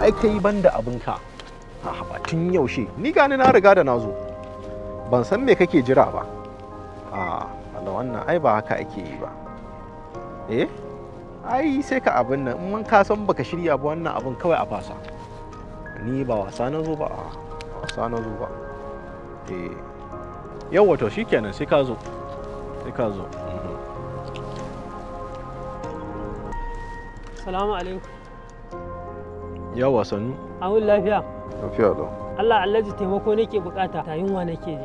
ai kai ban da abinka a haba tun yaushe ni gani na riga da na zo ban san me kake jira ba a Allah wannan ai ba haka ake yi ba eh ai sai ka abin nan in mun ka san baka shirya ba wannan abin kawai a fasa ni ba wasa na zo ba a wasa na zo ba eh yau wato shikenan sai ka zo sai ka zo mhm. Salamu alaikum. yawa sannu Awun lafiya. lafiya lau Allah Alhaji taimako nake bukata. Ta yunwa nake ji.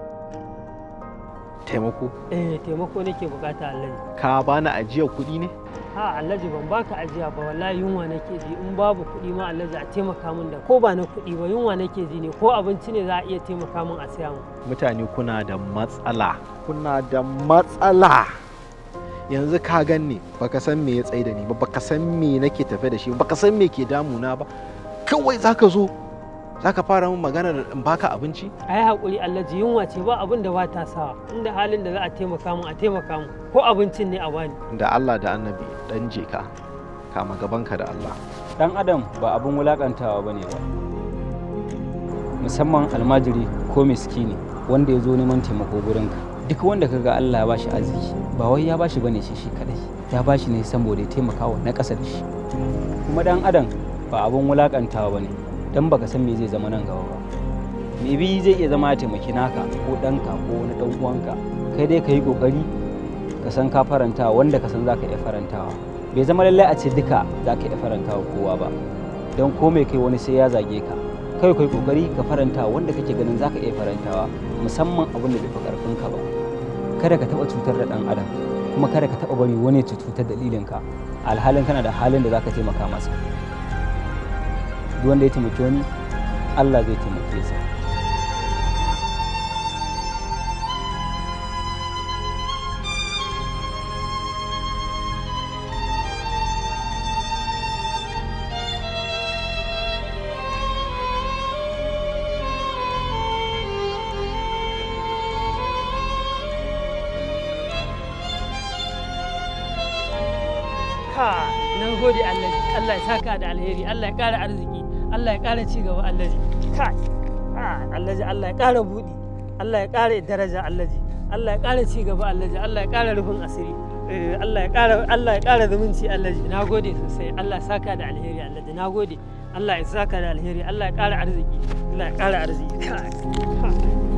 taimako Eh taimako nake bukata Alhaji. ka bani ajiyar kuɗi ne Ha Alhaji ban baka ajiya ba wallahi yunwa nake ji in babu kuɗi ma Alhaji a taimaka min da ko ba na kuɗi ba yunwa nake ji ne ko abinci ne za a iya taimaka min a siya min. mutane kuna da matsala kuna da matsala yanzu ka ganni baka san me ya tsaye da ni ba baka san me nake tafe da shi ba baka san me ke damuna ba kawai zaka zo zaka fara min maganar in baka abinci A yi haƙuri Alhaji yunwa ce ba abin da ba ta sawa inda halin da za a taimaka min a taimaka min ko abincin ne a bani. da Allah da annabi dan je ka kama gabanka da Allah dan adam ba abin wulakantawa ba ne ba musamman almajiri ko miskini wanda ya zo neman taimako gurinka duk wanda ka ga Allah ya bashi arziki ba wai ya bashi bane shi shi kadai ya bashi ne saboda ya taimaka wa na ƙasa da shi kuma dan adam ba abin wulakantawa ba ne dan baka san me zai zama nan gaba ba me bi zai iya zama ya taimaki naka ko ɗanka ko wani ɗan uwanka kai dai ka yi ƙoƙari ka san ka faranta wanda ka san za ka iya farantawa bai zama lallai a ce duka za ka iya faranta wa kowa ba don ko mai kai wani sai ya zage ka kai kai kokari ka faranta wanda kake ganin za ka iya farantawa musamman abin da bai fi karfin ka ba kada ka taba cutar da dan adam kuma kada ka taba bari wani ya cutar dalilin ka alhalin kana da halin da za ka taimaka masa duk wanda ya taimaki wani Allah zai taimake sa Ka na gode Allah Allah ya saka da alheri Allah ya ƙara arziki Allah ya ƙara ci gaba Allah kai Allah Allah ya ƙara buɗi Allah ya ƙara daraja Allah Allah ya ƙara ci gaba Allah Allah ya ƙara rufin asiri Eh, Allah ya ƙara Allah ya ƙara zumunci Allah na gode sosai Allah ya saka da alheri Allah na gode Allah ya saka da alheri Allah ya ƙara arziki Allah ya ƙara arziki kai